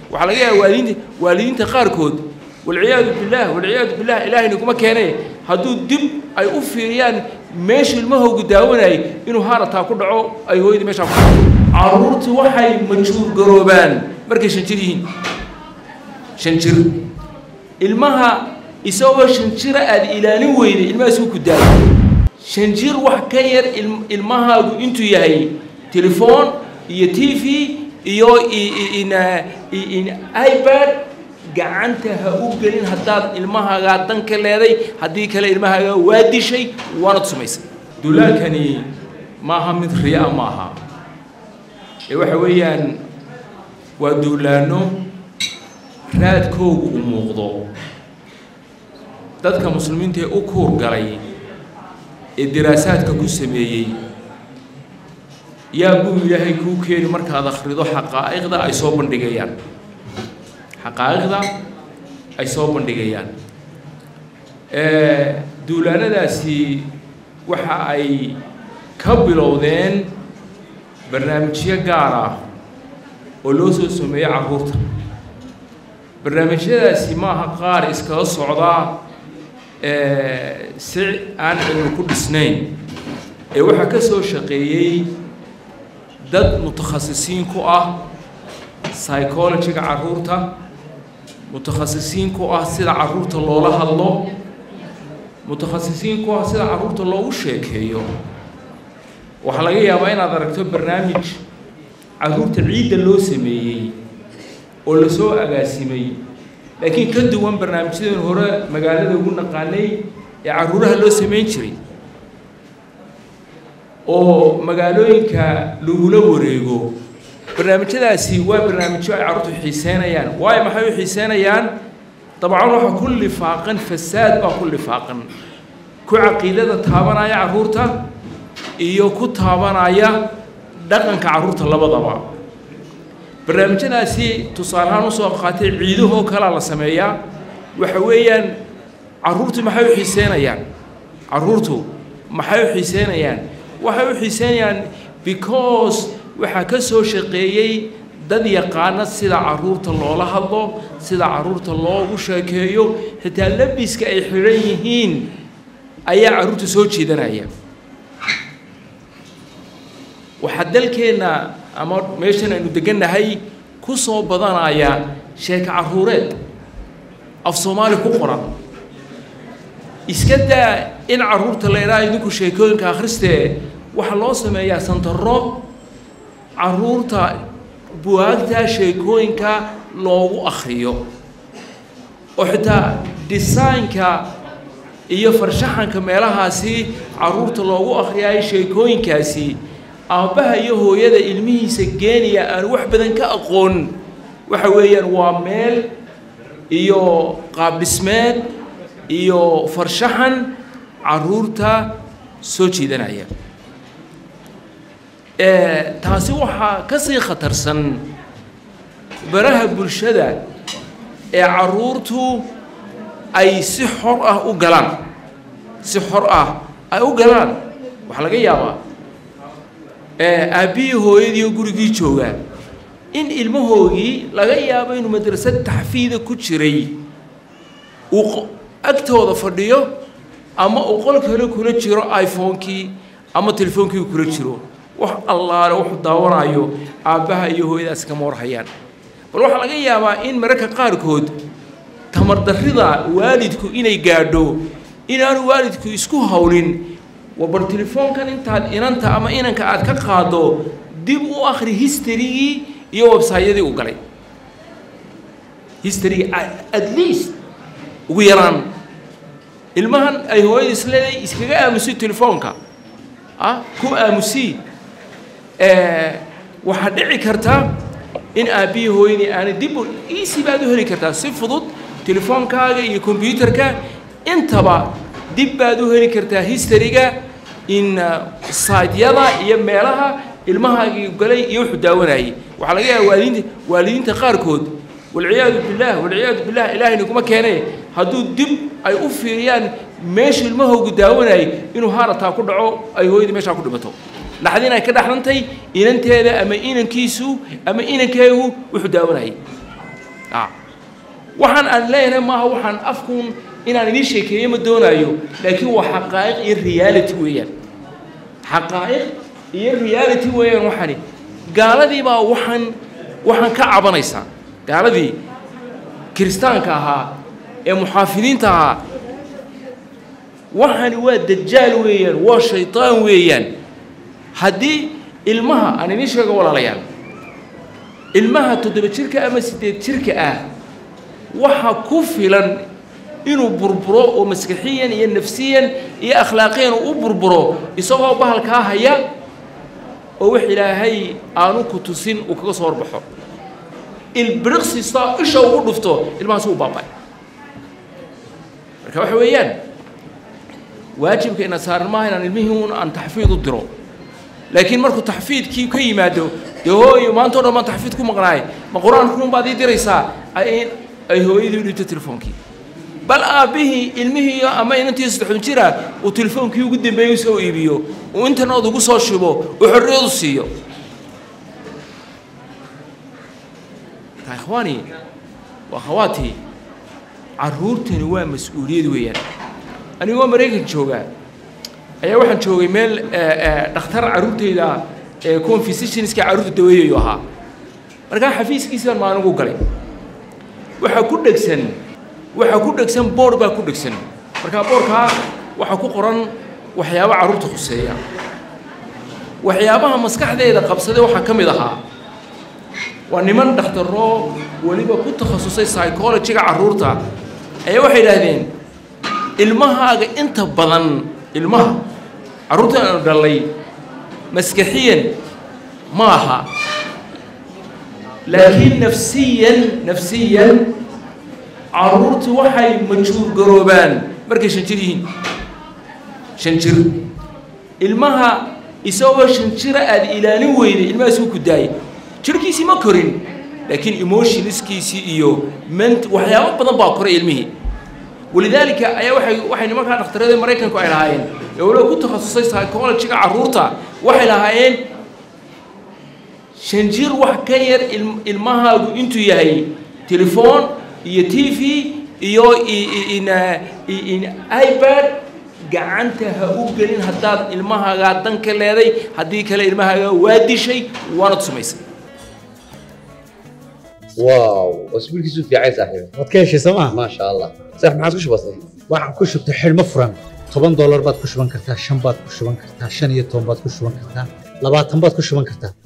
waxaa laga yaaba waalidiinta waalidiinta qaarkood walciyaadu billaah walciyaadu billah ilaahayna kuma keenee hadduu dib ay u fiiriyaan meesha ilmahoogu daawanayay inuu haarataa ku dhaco ay hooyadii meeshaa ku dhaco carruurtu waxay majuur garoobaan markay shan jir yihiin shan jir ilmaha isagoo shan jira aada ilaalin weyday ilmahaas uu ku daayo shan jir wax ka yar ilmahaagu intuu yahay telefoon iyo t v iyo ibad gacanta ha u gelin haddaad ilmahaagaa dan ka leeday haddii kale ilmahaagaa waa dishay waanad sumaysay duulaankani maaha mid riya maaha ee waxa weeyaan waa duulaanno raadkoogu u muuqdo dadka muslimiinta ee u kuur galay ee diraasaadka ku sameeyey yaa buu ilaahay kuu keeni markaad akhrido xaqaa'iqda ay soo bandhigayaan xaqaa'iqda ay soo bandhigayaan duulaanadaasi waxa ay ka bilowdeen barnaamijyo gaar ah oo loo soo sameeyey carruurta barnaamijyadaasi maaha qaar iskaga socdaa si aan cilmi ku dhisnayn ee waxaa ka soo shaqeeyey dad mutakhasisiin ku ah psychologiga carruurta mutakhasisiin ku ah sida carruurta loola hadlo mutakhasisiin ku ah sida carruurta loogu sheekeeyo waxaa laga yaabaa inaad aragto barnaamij carruurta ciidda loo sameeyey oo lasoo agaasimay laakiin ka duwan barnaamijyadeen hore magaalada ugu naqaanay ee carruuraha loo samayn jiray oo magaalooyinka lagula wareego barnaamijyadaasi waa barnaamijyo ay carruurtu xiiseynayaan waayo maxay u xiiseynayaan dabcan waxaa ku lifaaqan fasaad baa ku lifaaqan ku caqiidada taabanaya carruurta iyo ku taabanaya dhaqanka carruurta labadaba barnaamijyadaasi tusaale ahaan usoo qaatay ciidahoo kalaa la sameeyaa waxa weeyaan carruurtu maxay u xiiseynayaan carruurtu maxay u xiiseynayaan waxay u xiiseynayaan because waxaa ka soo shaqeeyey dad yaqaana sida carruurta loola hadlo sida carruurta loogu sheekeeyo xitaa labiska ay xidhan yihiin ayaa carruurta soo jeedanaya waxaa dalkeenna ama meeshan aynu degannahay ku soo badanaya sheeko carruureed af soomaali ku qoran iska daa in carruurta la idhaha idinku sheekooyinka akhristee waxaa loo sameeyaa santaro carruurta buwaagta sheekooyinka loogu akhriyo oo xitaa desaynka iyo farshaxanka meelahaasi carruurta loogu akhriyaayo sheekooyinkaasi aabbaha iyo hooyada ilmihiisa geenaya aan wax badan ka aqoon waxa weeyaan waa meel iyo qaabdhismeed iyo farshaxan carruurta soo jiidanaya taasi waxaa ka sii khatarsan baraha bulshada ee carruurtu ay si xor ah u galaan si xor ah ay u galaan waxaa laga yaabaa aabbihii hooyadiioo gurigii joogaa in ilmahoogii laga yaabo inuu madrasad taxfiida ku jiray uu agtooda fadhiyo ama uu qol kale kula jiro iphone-kii ama telefoonkii kula jiro wax allaale wuxuu daawanayo aabbaha iyo hooyadaas kama warhayaan bal waxaa laga yaabaa in mararka qaarkood tamardarrida waalidku inay gaadho inaanu waalidku isku hawlin war telefoonkan intaad inanta ama inanka aad ka qaado dib u akhri historygii iyo websayadii u galay historygii at least ugu yaraan ilmahan ay hooyada isleedahay iskaga aamusi telefoonka ah ku aamusii waxaa dhici karta in aabbihii hooyadii aanay dib easy baad u heli kartaa si fudud telefoonkaaga iyo kombyuutarka intaba dib baad u heli kartaa historyga in saydyada iyo meelaha ilmahaagii galay iyo wuxuu daawanayay waxaa laga yaaba waalidiinta waalidiinta qaarkood walciyaadu billaah walciyaadu billah ilaahayna kuma keenee hadduu dib ay u fiiriyaan meesha ilmahoogu daawanayay inuu haarataa ku dhaco ay hooyadii meeshaa ku dhimato dhaxdin ay ka dhaxlantay inanteeda ama inankiisu ama inankeegu wuxuu daawanayay waxaan aan leenahay maaha waxaan afkuun inaan idiin sheekeeyo ma doonaayo laakiin waa xaqaa'iq iyo reality weeyaan xaqaa'iq iyo reality weeyaan waxani gaaladii baa waxaan waxaan ka cabanaysaa gaaladii kiristaanka ahaa ee muxaafidiinta ahaa waxani waa dajaal weeyaan waa shaytaan weeyaan haddii ilmaha aan idiin sheego walaalayaal ilmaha toddoba jirka ama siddeed jirka ah waxa ku filan inuu burburo oo maskaxiyan iyo nafsiyan iyo akhlaaqiyan u burburo isagoo bahalkaa haya oo wax ilaahay aanu ku tusin uu kaga soo horbaxo ilbiriqsista isha ugu dhufto ilmahaas uu baabay marka waxa weeyaan waajibka ina saaran maaha inaan ilmihii un aan taxfiid u diro laakiin markuu taxfiidkii ka yimaado dee hooyo maanta o dhan baan taxfiid ku maqnaay ma qur-aankuun baad ii diraysaa ay hooyadii u dhibto telefoonkii bal aabbihii ilmihii ama inantii saddexdan jira uu telefoonkii ugu dambeeyey soo iibiyo uu internet ugu soo shubo uu xorriyadu siiyo marka ikhwaani waa khawaatii carruurtani waa mas-uuliyad weeyaan anigoo maraykan joogaa ayaa waxaan joogay meel dhakhtar carruurtayda ee kuwan physicianska carruurta daweeyayu ahaa markaa xafiiskiisi baan maaligu galay waxaa ku dhegsan waxaa ku dhegsan boor baa ku dhegsan markaa boorkaa waxaa ku qoran waxyaaba carruurta khuseeya waxyaabaha maskaxdeeda qabsaday waxaa ka mid ahaa waa niman dhakhtaroo weliba ku takhasusay psychologiga carruurta ayaa waxay idhaahdeen ilmahaaga inta badan ilmaha carruurta aanu dhallay maskaxiyan ma aha laakiin nafsiyan nafsiyan carruurtu waxay majuur garoobaan markay shan jir yihiin shan jir ilmaha isagoo shan jira aada ilaalin weyday ilmahaas wuu ku daayay jirhkiisii ma korin laakiin emotionskiisii iyo ment waxyaabo badan baa koray ilmihii walidaalika ayaa waay waxay nimankaa dhakhtarada maraykanku ay lahaayeen ee waliba ku takhasusay psychologiga carruurta waxay lahaayeen shan jir wax ka yar ilmahaagu intuu yahay telefoon iyo t v iyo ibad gacanta ha u gelin haddaad ilmahaagaa danka leeday haddii kale ilmahaagaa waa dishay waanad sumaysay واو اسبوع كيسو في عين صاحبي waad ka heshay sooma ما شاء الله صح ما عاد كش بسيط waxaan ku shubtay xidhmo furan toban doolar baad ku shuban kartaa shan baad ku shuban kartaa shan iyo toban baad ku shuban kartaa labaatan baad ku shuban kartaa